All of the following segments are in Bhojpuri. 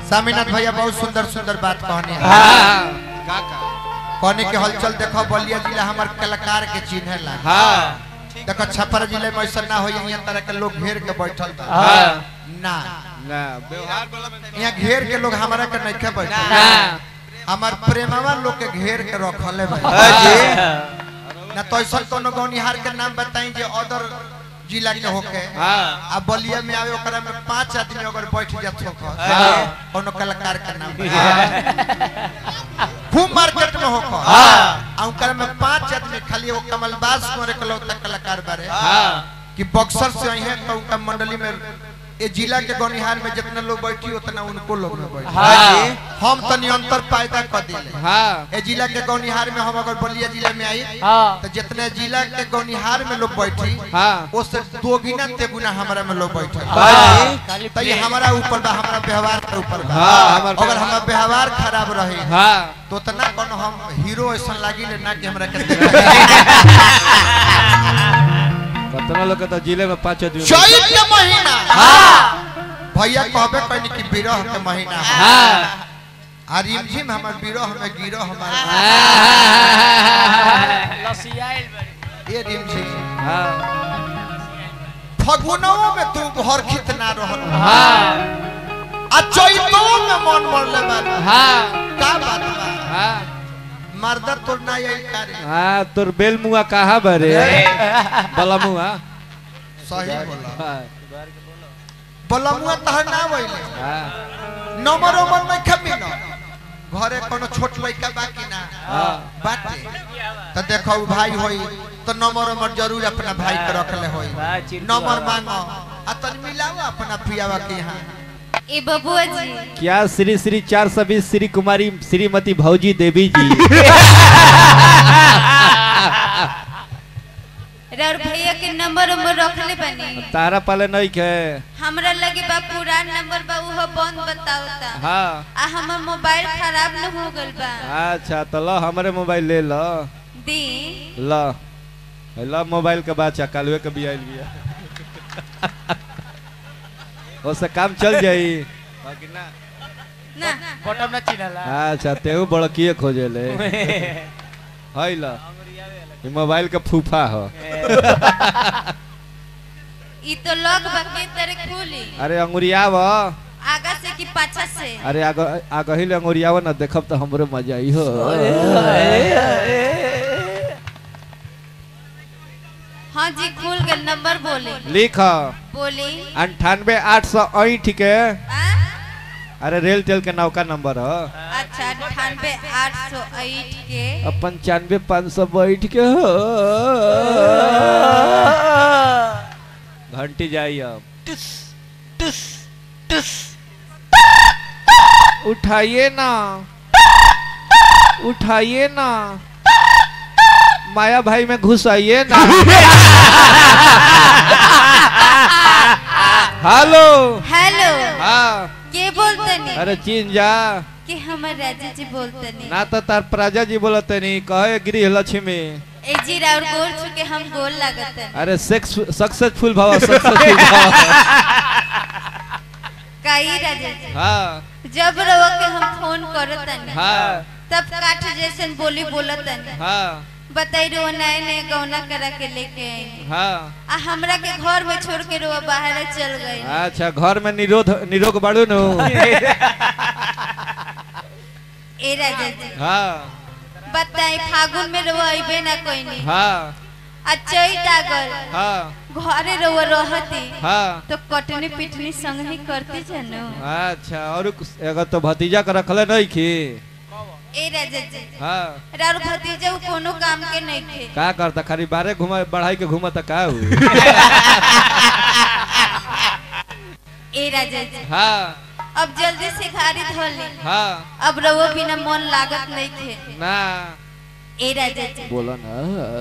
स्वामीनाथ भैया बहुत सुंदर सुंदर बात कहने हैं हाँ का का कहने के हलचल देखो बलिया जिला हमार कलाकार के चिन्ह ला हाँ देखो छपरा जिले में ऐसा ना हो यहाँ तरह के लोग घेर के बैठल बा हाँ ना ना व्यवहार वाला में यहाँ घेर के लोग हमारा के नहीं के बैठल ना हमार प्रेमवा लोग के घेर के रखले बा हाँ जी ना तो ऐसा कोनो गौनिहार के नाम बताई जे अदर जिला के होके हाँ आ बलिया में आवे ओकरा में पांच आदमी अगर बैठ जात हो हाँ। कोनो कलाकार के नाम खूब मार्केट में होकर हाँ। आ ओकरा में पांच आदमी खाली वो कमलबाज कुंवर के लौटा कलाकार बारे हाँ कि बक्सर से आई है तो उनका मंडली में ये जिला के गौनिहार में जितना लोग बैठी उतना उनको लोग में बैठी हाँ हम तनी अंतर पैदा कर दिले हाँ ए जिला के गौनिहार में हम अगर बलिया जिला में आई हाँ तो जितने जिला के गौनिहार में लोग बैठी हाँ उससे दो गुना तेगुना हमारा में लोग बैठे हाँ खाली तो ये हमारा ऊपर बा हमारा व्यवहार के ऊपर बा हाँ, हमार अगर हमारा व्यवहार खराब रहे हाँ तो तना कोनो हम हीरो ऐसा लागी ले ना कि हमरा के देखा कतना लोग के तो जिले में पांच आदमी चैत के महीना हाँ भैया कहबे कहनी कि विरह के महीना है हाँ आ रिमझिम हमर विरह में गिरह हमारा लसियाइल बड़ी ये रिमझिम हाँ फगुनों में तू घर खित ना रहल हाँ आ चैतो में मन मरले बा हाँ का बात बा हाँ मर्दा तो ना यही करे हाँ तोर बेल मुआ कहा बरे बला मुआ सही बोला हाँ बलमुआ तहर ना वइले हाँ नंबर उमर नहीं खमी न घरे कोनो छोट लड़का बाकी ना हाँ बाटे तो देखो उ भाई होई तो नंबर उमर जरूर अपना भाई के रखले होई बा, चिंटू नंबर बाबा। मांगो आ तन मिलाओ अपना पियावा के यहाँ ए बबुआ जी क्या श्री श्री चार सौ बीस श्री कुमारी श्रीमती भौजी देवी जी रौर भैया के नंबर उम्बर रखले बनी तारा पाले नहीं के हमरा लगे बा पुरान नंबर बा उहो बंद बतावता हाँ आ हमर मोबाइल खराब न हो गल बा अच्छा तो लो हमारे मोबाइल ले लो दी लो लो मोबाइल के बाचा कालुए के भी आइल बिया उससे काम चल जाई बाकी ना ना बटन न चिन्हला अच्छा तेहू बड़किए खोजे ले है लो ई मोबाइल के फूफा हो ई तो लॉक बा के तरह खुली अरे अंगुरियाव आगा से कि पाछा से अरे आग आगही ले अंगुरियाव ना देखब तो हमरो मजा आई हो हाँ जी खुल गल नंबर बोले लिख बोली अंठानवे आठ सौ ऐठ के आ? अरे रेल टेल के नौका नंबर हो अच्छा अठानवे आठ सौ आठ के अब पंचानवे पाँच सौ बैठ के हो घंटी जाई अब उठाइए ना उठाइए ना माया भाई में घुस आइए ना हेलो हेलो हाँ के बोलतनी अरे चीन जा कि हमर राजा जी बोलतनी ना तो तार प्रजा जी बोलते नहीं कहे गृह लक्ष्मी ए जी राउर गोल छुके हम गोल लागतन अरे सेक्स सक्सेसफुल भाव सक्सेसफुल भाव काई राजा जी हाँ जब रवा के हम फोन करतन हाँ तब काठ जैसन बोली बोलतन हाँ बताई रो नए नए गौना करा के लेके आई हाँ आ हमरा के घर में छोड़ के रो बाहर चल गई अच्छा घर में निरोध निरोग बाड़ू नु ए राजा जी हाँ बताई फागुन में रो अइबे ना कोई नहीं हाँ आ चैत आ गल हाँ घरे रो रहती हाँ तो कटनी पिटनी संग ही करती जानो अच्छा और कुछ- एगो तो भतीजा के रखले नहीं की ए राजा जी हाँ राउर भतीजा उ कोनो काम के नहीं थे का करता खाली बारे घुमा बढ़ाई के घुमा का हुई ए राजा जी हाँ अब जल्दी से गाड़ी धोल ली हाँ अब रवो बिना मन लागत नहीं थे ना ए राजा जी बोलो ना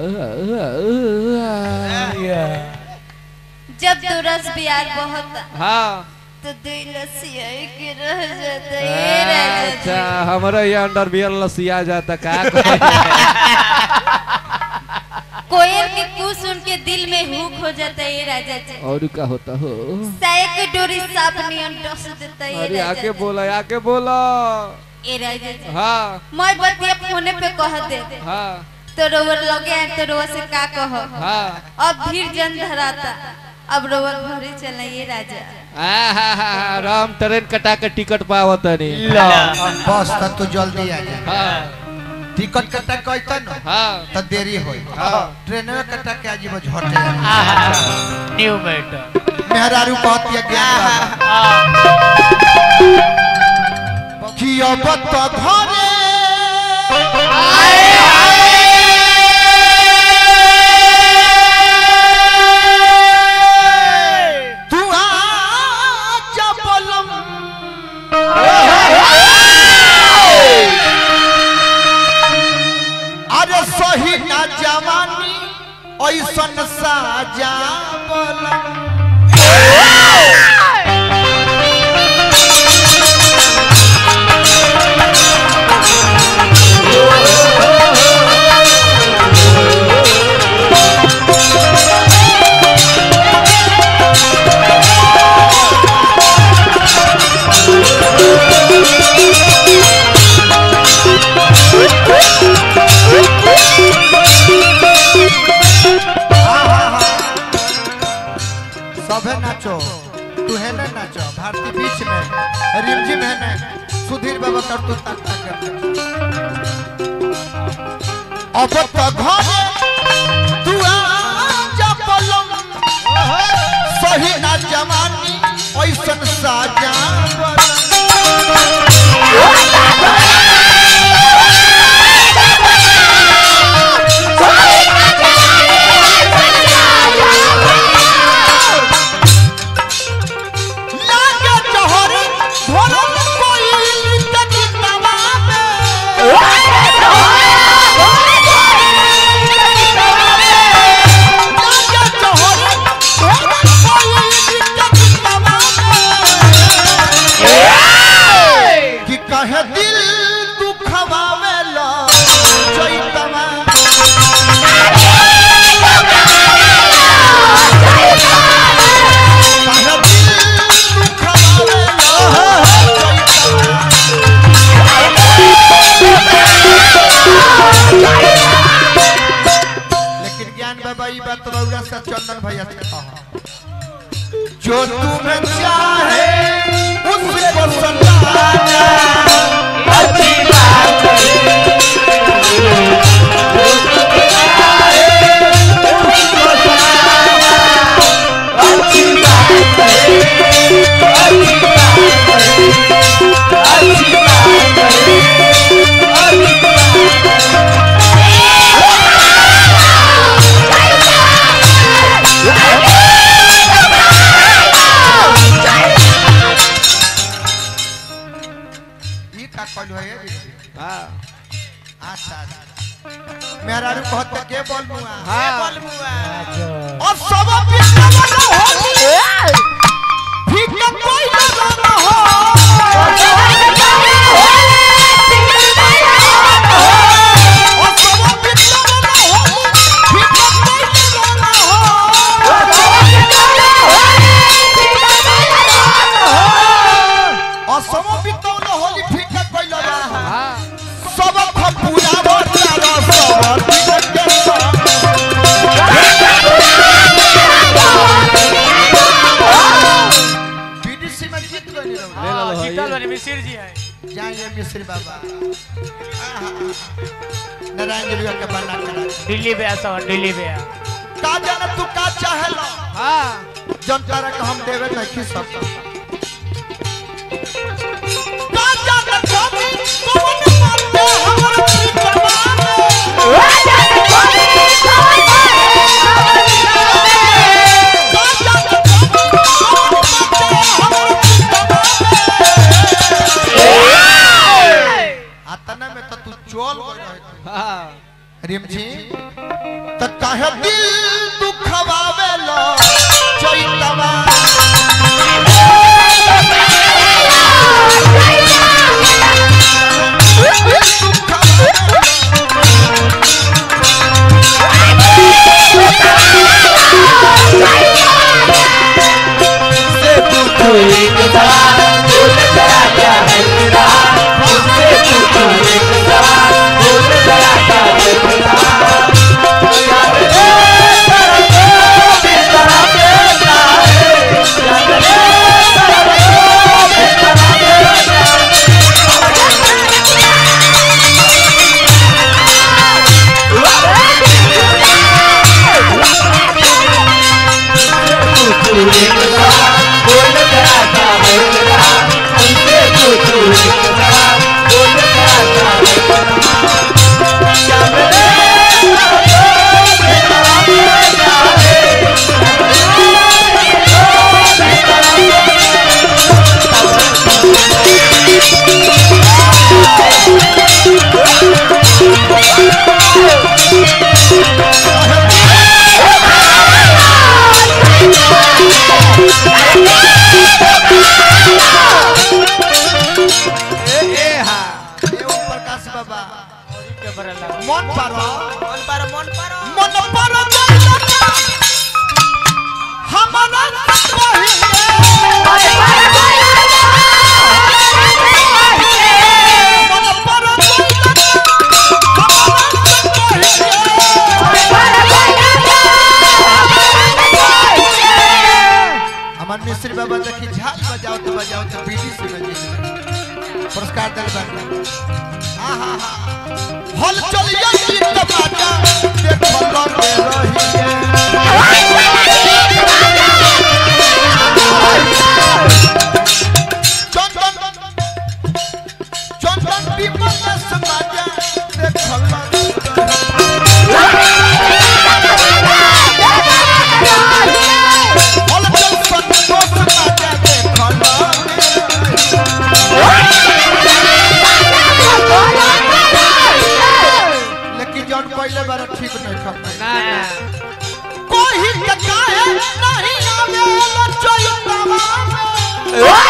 जब दो रस बियार बहुत हाँ तो दुई लस्सी के रह जाता ए राजा जी अच्छा हमारा ये अंडर बियर लसिया जाता का कहे? कोयल के कू सुन के दिल में हुक हो जाता है ये राजा जी और का होता हो साया डोरी सांप नियन टस देता है ये अरे राजा आके जी। बोला आके बोला ए राजा जी हाँ मैं बतिया फोने पे कह दे हाँ तो रोवर लगे हैं तो रोवर से का कह हाँ अब भीड़ जन धराता अब रोवर घरे चला ये राजा आहा, राम ट्रेन कटा के टिकट पावत नहीं बस त तू जल्दी आ जा हाँ टिकट कटा कहता न हाँ त देरी होई हाँ। ट्रेन में कटा के आजीब झटे न्यू मैटर मेहरारू कहत या ज्ञान कि अब त घरे तू आजा बोलम अरे सही ना जवानी ऐसन साजा बोलम सभे नाचो तू है ना नाचो भारती बीच में रिमझिम है ना सुधीर बाबा कर तू तक तक अब तो घरे तू आजा पलम सही ना जवानी ऐसन साजा बलम। लागे जहर भरल कोई तकितवा में लागे जहर भरल कोई तकितवा में कि कहे दिल दुखवावेला चैतवा कहे दिल दुखवावेला चैतवा लेकिन ज्ञान बाबा ई बात रउरा से चंदन भैया से कहा जो तुम्हें चाहे उसको सताना अच्छी बात ये का कहलु है ये हाँ अच्छा अच्छा मेरा रू कहत के बोल मुआ हाँ। और सब पिछला वाला होली ठीक है कोई ना हो और सब पिछला वाला होली ठीक है कोई ना हो और सब पिछला होली ठीक है कोई ना हो हाँ सब खपुरा बोला सब ठीक है बीडीसी में जीत गए लोग ले लो भाई। जीतल वाली मिसिर जी है जाइए मिश्री बाबा आहा। नारायण जी के बना करा दिल्ली पे ऐसा दिल्ली पे का जाने तू का चाहेला हाँ जनता रे हम देवे नहीं की सकता का जाने कभी कौन मारते हमर प्रीतमा का जाने कभी कौन मारते हमर प्रीतमा आतना में तो तू चोल गई रहे हाँ रिमझी त काहे दिल दुखवावेला चैतवा दुखवावेला पुरस्कार दिल बानी आहा हा हल चलिए की टमाटा देखो लगे रहिए चंदन चंदन विमल समाजा देखो लगे रहिए हल चल संतोष समाजा देखो लगे रहिए लेकिन जौन पहले बार ठीक नहीं खपे ना ना कोई के काहे नहीं आवे लचोई तवा